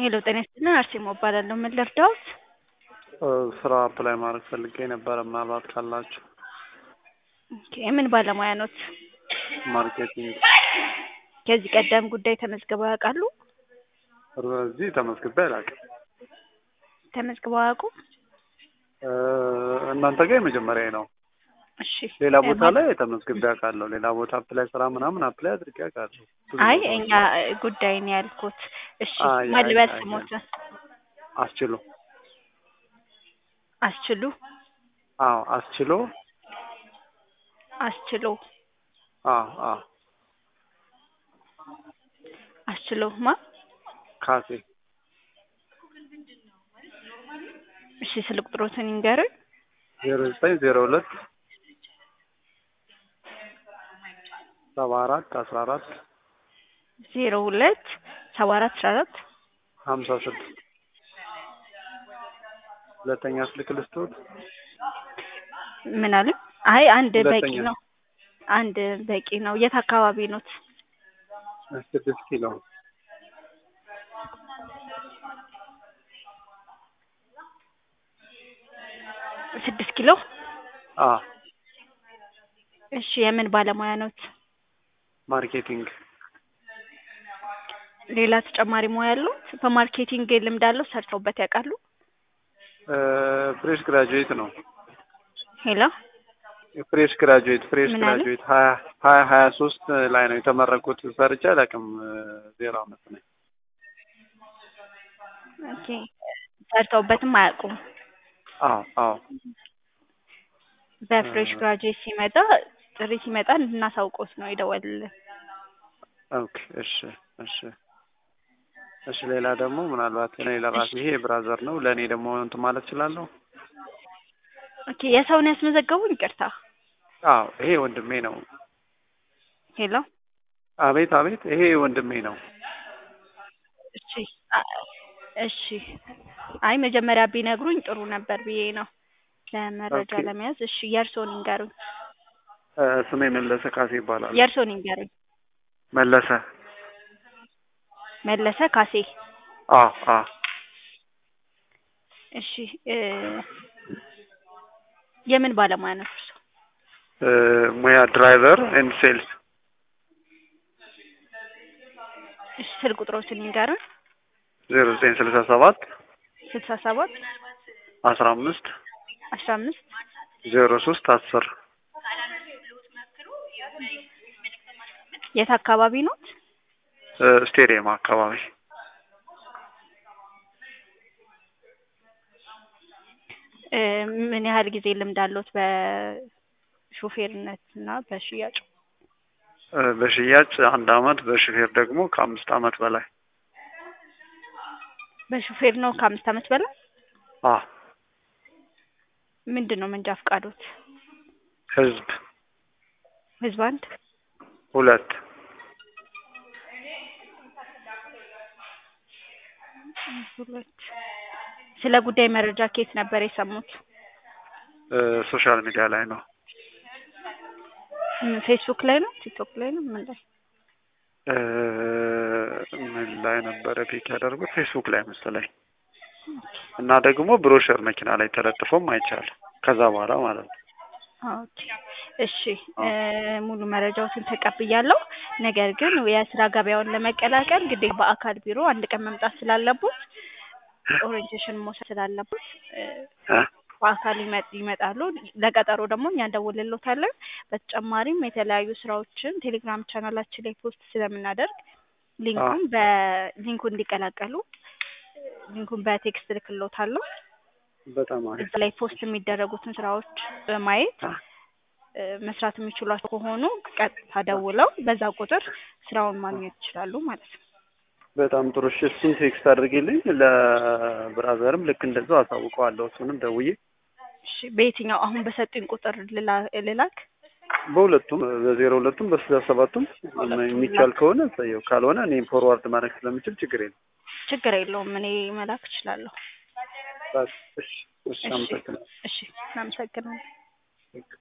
ሄሎ ጤና ይስጥልን አርሴማ እባላለሁ። ምን ልርዳዎት? ስራ አፕላይ ማድረግ ፈልጌ ነበረ ምናልባት ካላችሁ። ኦኬ የምን ባለሙያ ኖት? ማርኬቲንግ ከዚህ ቀደም ጉዳይ ተመዝግበው ያውቃሉ? እዚህ ተመዝግቤ አላውቅም። ተመዝግበው አያውቁም? እናንተ ጋር የመጀመሪያ ነው። እሺ ሌላ ቦታ ላይ ተመዝግቤ አውቃለሁ። ሌላ ቦታ አፕላይ ስራ ምናምን አፕላይ አድርጌ አውቃለሁ። አይ እኛ ጉዳይ ነው ያልኩት። እሺ አይ፣ ማን ልበል አይ፣ አይ፣ ስሞትን? አስችሎ አስችሉ አዎ፣ አስችሎ አስችሎ አዎ፣ አዎ፣ አስችሎ ማ ካሴ እሺ ስልክ ቁጥሮትን ይንገሩኝ። ዜሮ ዘጠኝ ዜሮ ሁለት ሰባ አራት አስራ አራት ዜሮ ሁለት ሰባ አራት አስራ አራት ሀምሳ ስድስት ሁለተኛ ስልክ ልስጥዎት? ምን አሉ? አይ አንድ በቂ ሁለተኛ። ነው። አንድ በቂ ነው። የት አካባቢ ኖት? ስድስት ኪሎ ስድስት ኪሎ። አዎ፣ እሺ የምን ባለሙያ ኖት? ማርኬቲንግ ሌላ ተጨማሪ ሙያ ያሉት? በማርኬቲንግ ልምድ አለው? ሰርተውበት ያውቃሉ? ፍሬሽ ግራጁዌት ነው። ሄሎ ፍሬሽ ግራጁዌት ፍሬሽ ምን አለ? ግራጁዌት ሀያ ሀያ ሀያ ሶስት ላይ ነው የተመረኩት። ሰርቼ አላውቅም። ዜሮ አመት ነኝ። ኦኬ ሰርተውበትም አያውቁም። አዎ አዎ በፍሬሽ እ- ግራጁዌት ሲመጣ ጥሪ ሲመጣ እንድናሳውቆት ነው የደወልልን። ኦኬ እሺ እሺ እሺ። ሌላ ደግሞ ምናልባት እኔ ለራሴ ይሄ ብራዘር ነው ለእኔ ደግሞ እንትን ማለት እችላለሁ? ኦኬ የሰውን ያስመዘገቡን? ይቅርታ። አዎ ይሄ ወንድሜ ነው። ሄሎ አቤት አቤት፣ ይሄ ወንድሜ ነው። እሺ አ- እሺ። አይ መጀመሪያ ቢነግሩኝ ጥሩ ነበር ብዬ ነው ለመረጃ ኦኬ። ለመያዝ። እሺ የእርሶን ይንገሩኝ። እ፣ ስሜ መለሰ ካሴ ይባላል። የእርሶን ይንገሩኝ። መለሰ። መለሰ ካሴ። አዎ አዎ እሺ እ የምን ባለሙያ ነው እርሶ? እ፣ ሙያ ድራይቨር ኤንድ ሴልስ እሺ ስልክ ቁጥሮችን ይንገሩኝ። ዜሮ ዘጠኝ ስልሳ ሰባት ስልሳ ሰባት አስራ አምስት አስራ አምስት ዜሮ ሶስት አስር የት አካባቢ ኖት? እ፣ ስቴዲየም አካባቢ እ ምን ያህል ጊዜ ልምድ አለዎት በሾፌርነት እና በሽያጭ? እ፣ በሽያጭ አንድ አመት በሹፌር ደግሞ ከአምስት አመት በላይ በሾፌር ነው ከአምስት አመት በላይ። አ ምንድን ነው መንጃ ፈቃዶት? ህዝብ ህዝብ አንድ ሁለት ሁለት። ስለ ጉዳይ መረጃ ከየት ነበር የሰሙት? እ፣ ሶሻል ሚዲያ ላይ ነው። ም፣ ፌስቡክ ላይ ነው? ቲክቶክ ላይ ነው? ምን ላይ? እ፣ ምን ላይ ነበረ ፒክ ያደርጉት? ፌስቡክ ላይ መሰለኝ። እና ደግሞ ብሮሸር መኪና ላይ ተለጥፎም አይቻልም። ከዛ በኋላ ማለት ነው። ኦኬ እሺ እ ሙሉ መረጃዎትን ተቀብያለሁ። ነገር ግን የስራ ገበያውን ለመቀላቀል ግዴታ በአካል ቢሮ አንድ ቀን መምጣት ስላለቦት ኦሪንቴሽን መውሰድ ስላለቦት እ እ፣ በአካል ይመጥ- ይመጣሉ። ለቀጠሮ ደግሞ እኛ እንደውልሎታለን። በተጨማሪም የተለያዩ ስራዎችን ቴሌግራም ቻናላችን ላይ ፖስት ስለምናደርግ ሊንኩን በሊንኩ እንዲቀላቀሉ ሊንኩን በቴክስት ልክሎታለሁ። በጣም አሪፍ እዛ ላይ ፖስት የሚደረጉትን ስራዎች በማየት አ፣ እ መስራት የሚችሏቸው ከሆኑ ቀጥታ ደውለው በዛ ቁጥር ስራውን ማግኘት ይችላሉ ማለት ነው። በጣም ጥሩ። እሺ እሱን ቴክስት አድርጌልኝ ለብራዘርም ልክ እንደዛው አሳውቀዋለሁ። እሱንም ደውዬ እሺ በየትኛው አሁን በሰጡኝ ቁጥር ልላ- ልላክ? በሁለቱም በዜሮ ሁለቱም በስልሳ ሰባቱም የሚቻል ከሆነ እሰየው፣ ካልሆነ እኔም ፎርዋርድ ማድረግ ስለምችል ችግር የለም። ችግር የለውም እኔ መላክ እችላለሁ። በቃ እሺ፣ እሺ፣ እሺ አመሰግናለሁ። እሺ እናመሰግናለን።